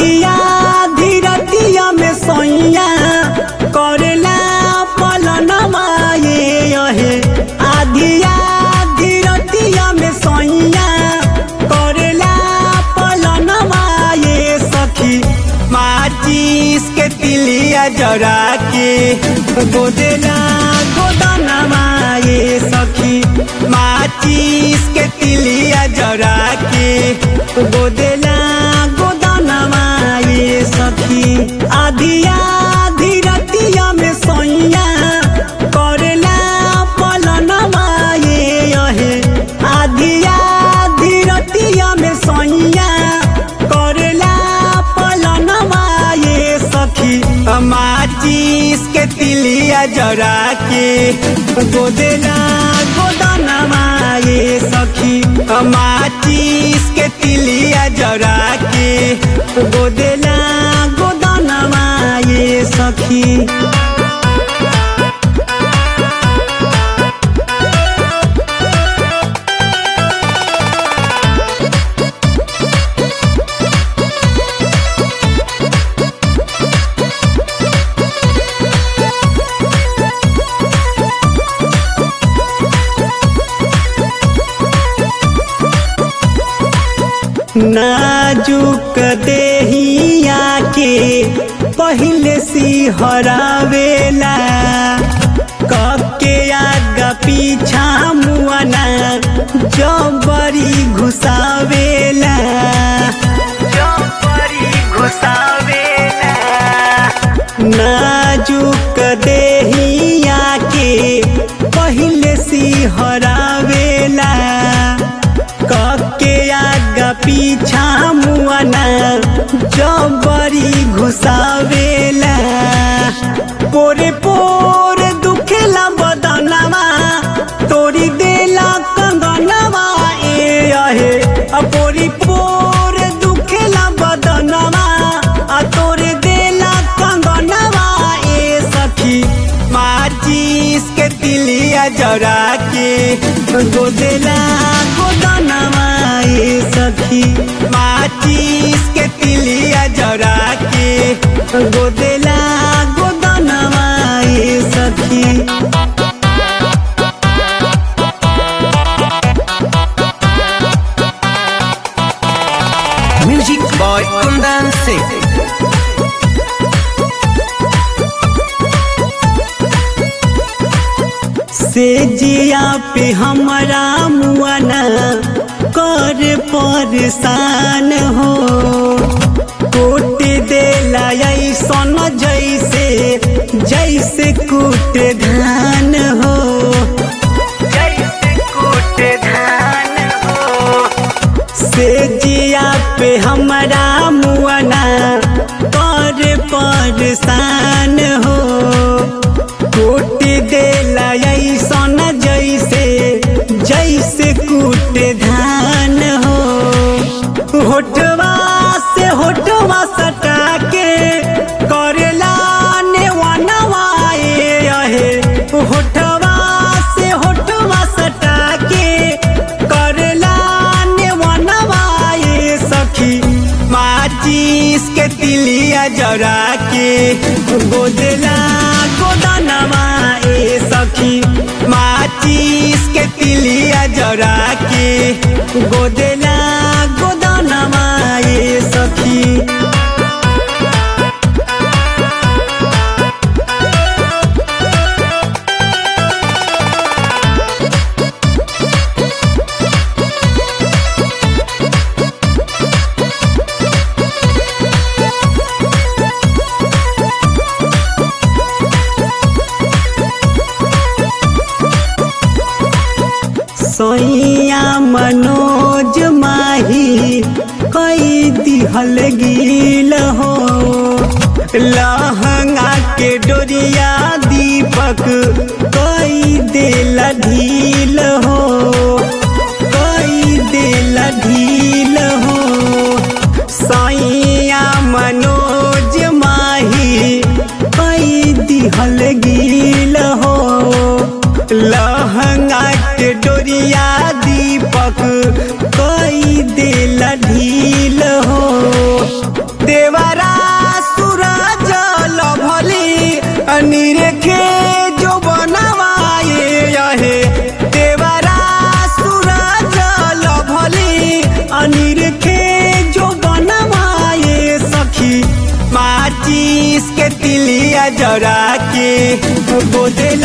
आधिया धीरतिया में सोइया करेला पलनमा ये यहे आधिया धीरतिया में सोइया करेला पलनमा ये सखी माचिस के तिलिया जरा के गोदेला गोदनमा ये सखी माचिस के तिलिया जरा के गोदेला गोदनमा ये सखी आधिया धीरतिया में सोइया करेला पलनमा ये यहे आधिया धीरतिया में सोइया करेला पलनमा ये सखी माचिस के तिलिया जरा के गोदेला गोदनमा ये सखी माचिस के तिलिया जरा के गोदेला गोदनमा ये सखी नाजुक देहिया के पहले सी हरावेला कके आगा पीछा मुआना जबरी घुसावेला जबरी घुसावेला नाजुक देहिया के पहले सी हरावेला कके आगा पीछा मुआना जबरी घुसावेला पोरे पोर दुखेला बदनवा तोरी देला कंगनवा ए अहे आ पोरी पोर दुखेला बदनवा आ तोरे देला कंगनवा ए सखी माचिस के तिलिया जरा के गोदेला गोदनवा ए सखी माचिस के तिलिया जरा के गोदेला गोदनवा ए सखी Music by Kundan Singh. से जिया पे हमारा मुआना कर परेशान हो कोट देला ऐसन जैसे जैसे कूट धान हो जैसे कूट धान हो से जिया पे हमारा मुआना कर परेशान हो कूट देला ऐसन जैसे जैसे कूट धान हो होठवा से होठवा सटा के करेला नेवनवा ए अहे होठवा से होठवा सटा के करेला नेवनवा ए सखी माचिस के तिलिया जरा के गोदेला गोदनवा ए सखी माचिस के तिलिया जरा के गोदेला गोदनवा ए सखी सैया मनोज माही कई दिहल गिल हो लहंगा के डोरिया दीपक कई दिल ढील हो कई दिल ढील हो सैया मनोज माही कई दिहल गिल हो लहंगा के डोरिया दीपक कई दिल ढील हो देवा जरा के गोदे